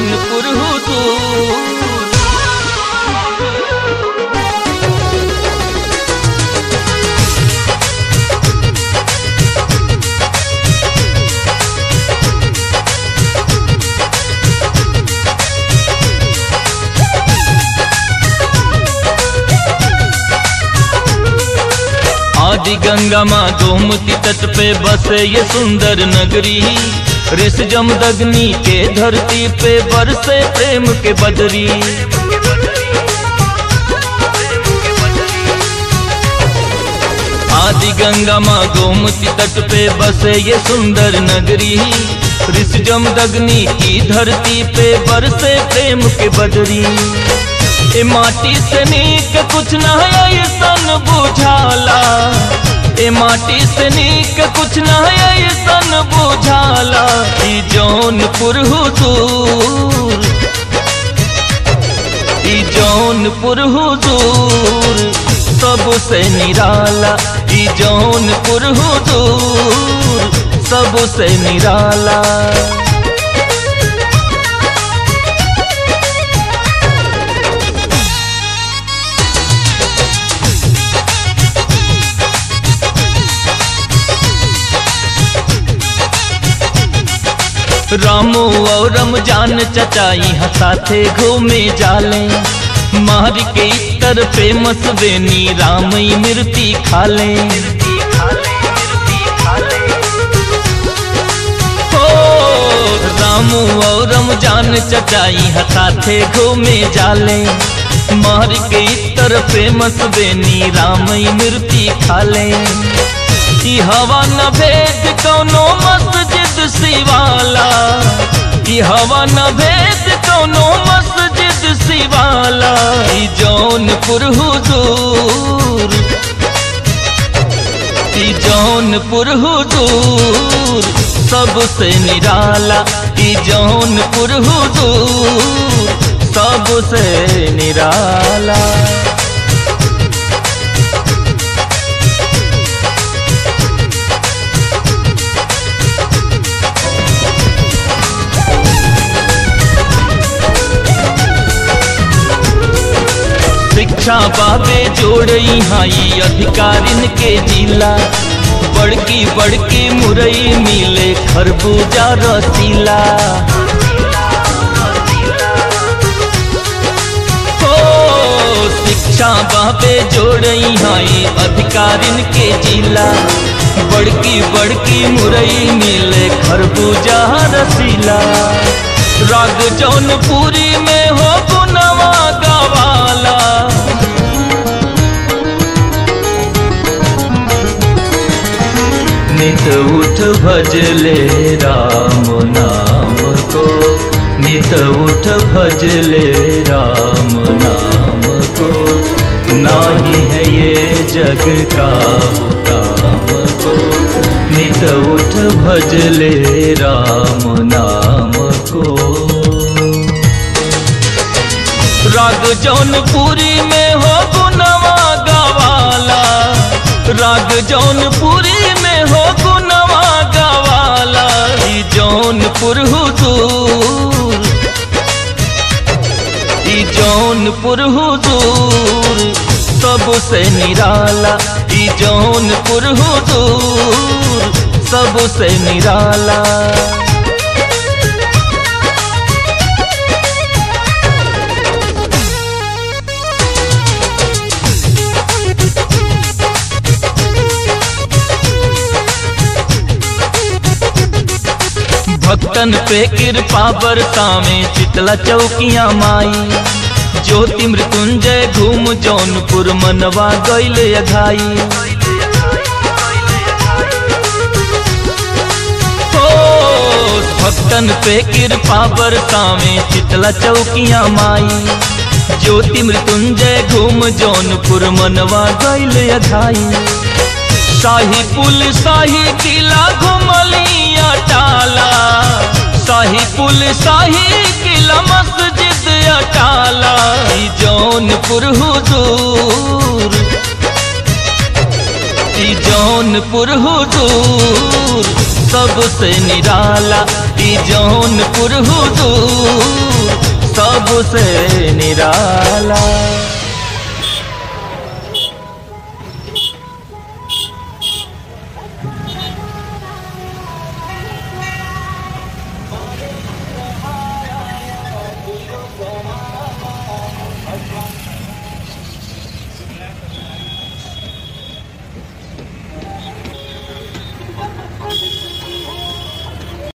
जौनपुर हुजूर आदि गंगा माँ गोमती तट पे बसे ये सुंदर नगरी ऋष जमदग्नि के धरती पे बरसे प्रेम के बदरी आदि गंगा माँ गोमती तट पे बसे ये सुंदर नगरी ऋष जमदग्नि की धरती पे बरसे प्रेम के बदरी ए माटी से नीक कुछ न है ऐसन बुझाला ए माटी से नीक कुछ न है ऐसन बुझाला ई जौनपुर हुजूर ई जौनपुर हुजूर सबसे निराला ई जौनपुर हुजूर सबसे निराला रामू और रमजान चचाई हसाथे घूमे जाले मार के इतर पे मसवेनी रामई मिर्ती खाले हो रामू और रमजान चचाई हसाथे घूमे जाले मार के इतर पे मसवेनी रामई मिर्ती खाले ई हवा न भेद कौनो मस्जिद सिवाला ई हवा न भेद कौनो मस्जिद सिवाला ई जौनपुर हुजूर ई जौनपुर हुजूर सबसे निराला ई जौनपुर हुजूर सबसे निराला शिक्षा बाबे जोड़ई हाई अधिकारिन के जिला बड़की बड़की मुरई मिले खरबूजा रसीला हो शिक्षा बाबे जोड़ई हाई अधिकारिन के जिला बड़की बड़की मुरई मिले खरबूजा रसीला राग जौनपुरी में हो गुनवा गवाला नित उठ भजले राम नाम को नित उठ भजले राम नाम को नाही है ये जग का काम को नित उठ भजले राम नाम को राग जौनपुरी में हो गुनवा गवाला राग जौनपुरी में हो गुनवा गवाला ई जौनपुर हुजूर ई जौनपुर हुजूर सबसे निराला ई जौनपुर हुजूर सबसे निराला भक्तन पे कृपा बरसावे चितला चौकिया माई ज्योति मृत्युंजय घूम जौनपुर मनवा गैल अघाई हो भक्तन पे कृपा बरसावे चितला चौकिया माई ज्योति मृत्युंजय घूम जौनपुर मनवा गैल अघाई शाही पुल शाही किला घुमलिया टाला शाही पुल शाही किला मस्जिद अटाला ई जौनपुर हुजूर ई जौनपुर हुजूर सबसे निराला ई जौनपुर हुजूर सबसे निराला